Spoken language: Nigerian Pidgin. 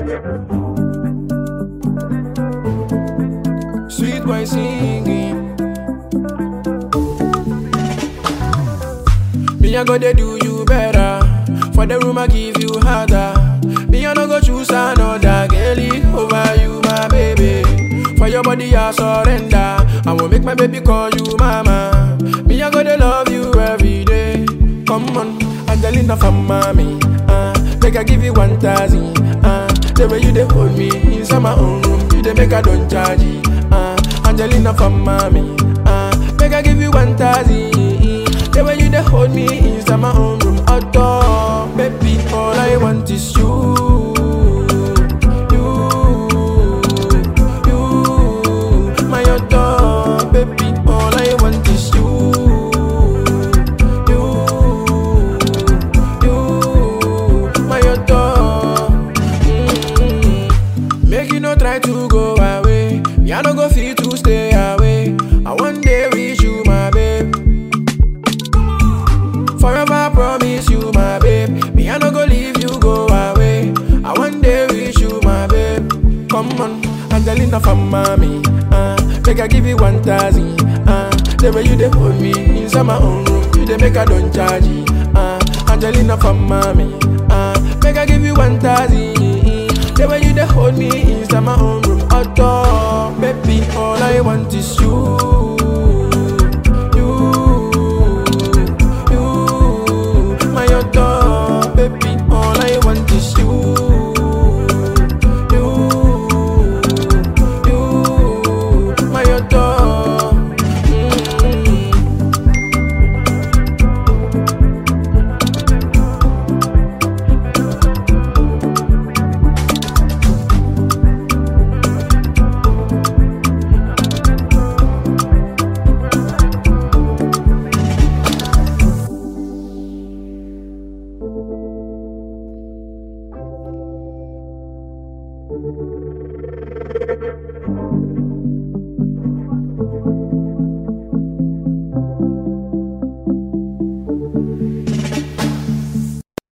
Sweet boy singing. Me I go dey do you better. For the room I give you harder. Me I no go choose another girlie over you, my baby. For your body I surrender. I will make my baby call you mama. Me I go dey love you every day. Come on, Angelina from mommy. Uh, make I give you one thousand. Uh, the way you dey hold me inside my own room, you dey make I don't charge it. Uh, Angelina from mommy. Uh, make I give you one thousand. The way you dey hold me inside my own room, outdoor, baby, all I want is you. You, you, my outdoor, baby, all I want is you. You, you, my outdoor. Mm. Make you no try to go away. Me, I no go fit to stay away. I one day reach you, my babe. Forever I promise you, my babe. Me, I no go leave you, go away. I one day wish you, my babe. Come on, Angelina from mommy. Uh, make I give you one thousand. Uh, the way you dey hold me inside my own room, you dey make I don't charge it. Uh, Angelina from mommy. Uh, make I give you one thousand. The way you dey hold me inside my own room, outdoor, baby, all I want is you.